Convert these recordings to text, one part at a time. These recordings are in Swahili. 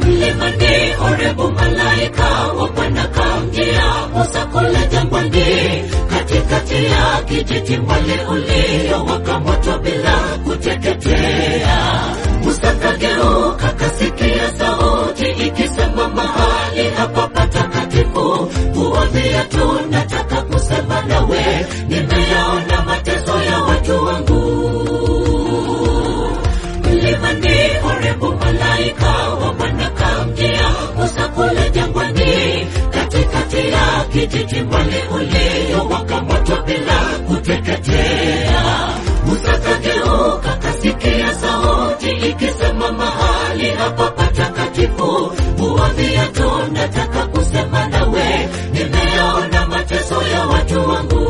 mlimani Horebu, malaika wa Bwana kamjia Musa kule jangwani, katikati ya kijiti mwali uliowaka moto bila kuteketea. Musa kageuka, kasikia sauti ikisema, mahali hapa patakatifu, vua viatu, nataka kusema nawe, nimeyaona mateso ya watu wangu mlimani Horebu, malaika wa Bwana kamjia Musa kule jangwani, katikati ya kijiti mwali uliowaka moto bila kuteketea. Musa kageuka, kasikia sauti ikisema, mahali hapa patakatifu, vua viatu, nataka kusema nawe, nimeyaona mateso ya watu wangu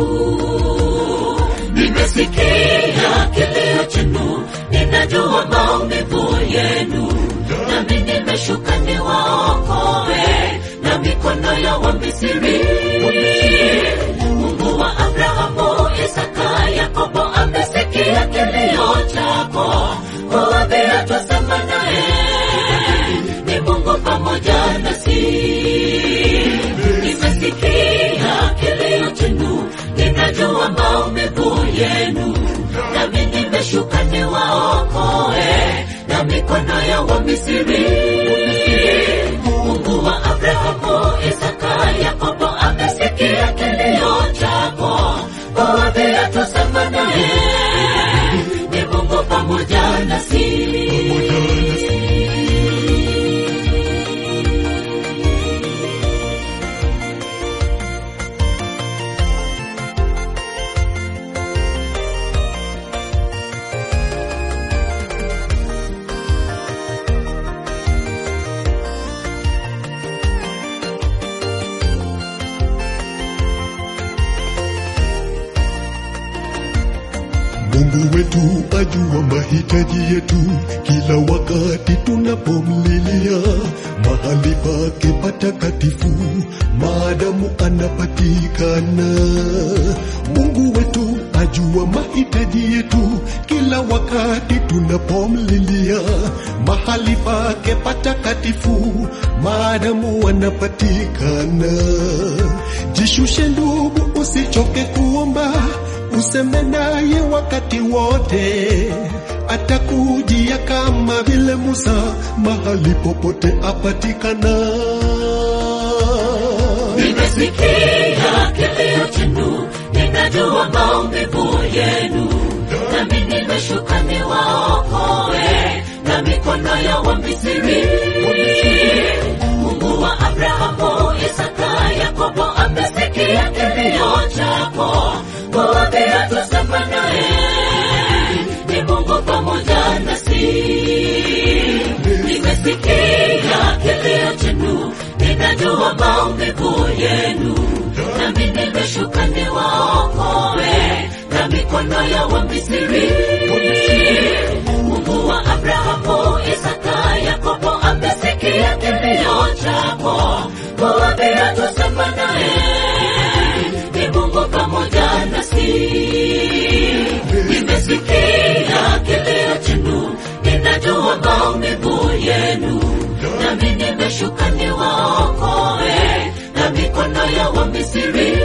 nimesikia kilio chenu, ninajua maumivu yenu, nami nimeshuka niwaokoe na mikono ya Wamisri. Mungu wa Abrahamu, Isaka, Yakobo amesikia kilio chako, kuambia twasema naye ni Mungu pamoja nasi. Nimesikia kilio chenu, ninajua maumivu yenu, nami nimeshuka niwaokoe na mikono ya Wamisri. Mungu wa Abrahamu, Isaka, Yakobo amesikia kilio chako, kuambia twasema naye ni Mungu pamoja nasi. Mungu wetu ajua mahitaji yetu kila wakati tunapomlilia mahali pake patakatifu, maadamu anapatikana. Mungu wetu ajua mahitaji yetu kila wakati tunapomlilia mahali pake patakatifu, maadamu anapatikana. Jishushe ndugu, usichoke kuomba useme naye wakati wote, atakujia kama vile Musa, mahali popote apatikana. Nimesikia kilio chenu, ninajua maumivu yenu, nami nimeshuka niwaokoe na mikono ya Wamisri. Mungu wa Abrahamu, Isaka, Yakobo amesikia kilio chako, kuambia twasema naye ni Mungu pamoja nasi. Nimesikia kilio chenu, ninajua maumivu yenu, nami nimeshuka niwaokoe na mikono ya Wamisri. Mungu wa Abrahamu, Isaka, Yakobo amesikia kilio chako, kuambia twasema naye ni Mungu pamoja nasi. Nimesikia kilio chenu, ninajua maumivu yenu, nami nimeshuka niwaokoe na mikono ya Wamisri.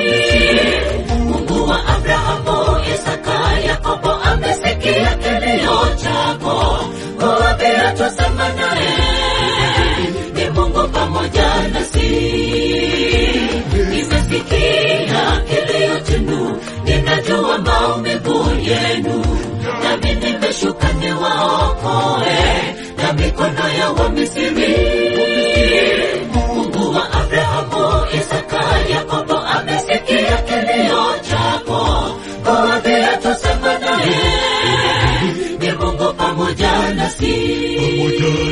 Mungu wa Abrahamu, Isaka, Yakobo amesikia kilio chako, kuambia twasema naye ni Mungu pamoja nasi. Nimesikia kilio chenu, ninajua maumivu yenu, nami nimeshuka niwaokoe na mikono ya Wamisri. Mungu wa Abrahamu, Isaka, Yakobo amesikia kilio chako, kuambia twasema naye ni Mungu pamoja nasi. Pamoja